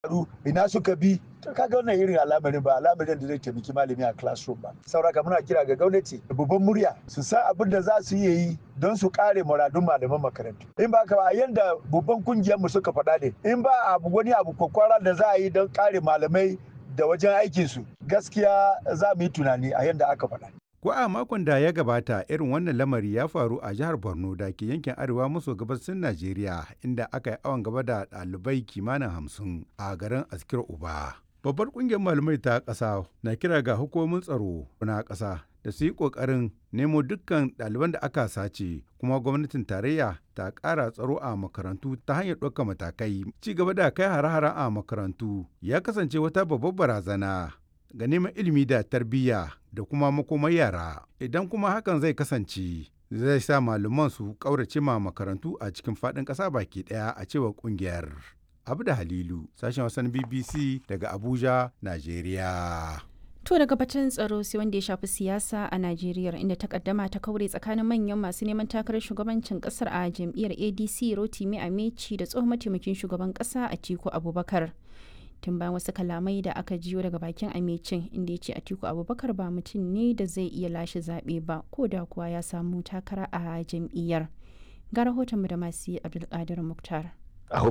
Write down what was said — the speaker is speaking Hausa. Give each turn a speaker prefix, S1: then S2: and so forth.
S1: faru ina suka bi to kaga wannan irin al'amarin ba al'amarin da zai taimaki malami a classroom ba sauraka muna kira ga gwamnati da babban murya su san abin da za su iya yi don su kare muradun malaman makarantu in ba ka ba yanda babban kungiyar mu suka faɗa ne in ba abu wani abu kwakwara da za a yi don kare malamai da wajen aikinsu gaskiya za mu yi tunani a yanda aka faɗa
S2: Ko a makon da ya gabata irin wannan lamari ya faru a jihar Borno da ke yankin arewa maso gabasin Najeriya inda aka yi awon gaba da ɗalibai kimanin hamsin a garin Askir Uba. Babbar ƙungiyar malamai ta ƙasa na kira ga hukumomin tsaro na ƙasa da su yi ƙoƙarin nemo dukkan ɗaliban da aka sace kuma gwamnatin tarayya ta ƙara tsaro a makarantu ta hanyar ɗaukar matakai. Ci gaba da kai hare-hare a makarantu ya kasance wata babbar barazana ga neman ilimi da tarbiyya da kuma makomar yara idan kuma hakan zai kasance zai sa malaman su ƙaurace ma makarantu a cikin faɗin ƙasa baki ɗaya a cewar ƙungiyar abu da halilu sashen wasan bbc daga abuja najeriya
S3: To daga batun tsaro sai wanda ya shafi siyasa a Najeriya inda takaddama ta kaure tsakanin manyan masu neman takarar shugabancin kasar a jam'iyyar ADC Rotimi Ameci da tsohon mataimakin shugaban kasa Atiku Abubakar. tun bayan wasu kalamai da aka jiyo daga bakin amecin inda ya ce atiku abubakar ba mutum ne da zai iya lashe zaɓe ba ko da kuwa ya samu takara a jam'iyyar ga rahotonmu da masu abdulkadir muktar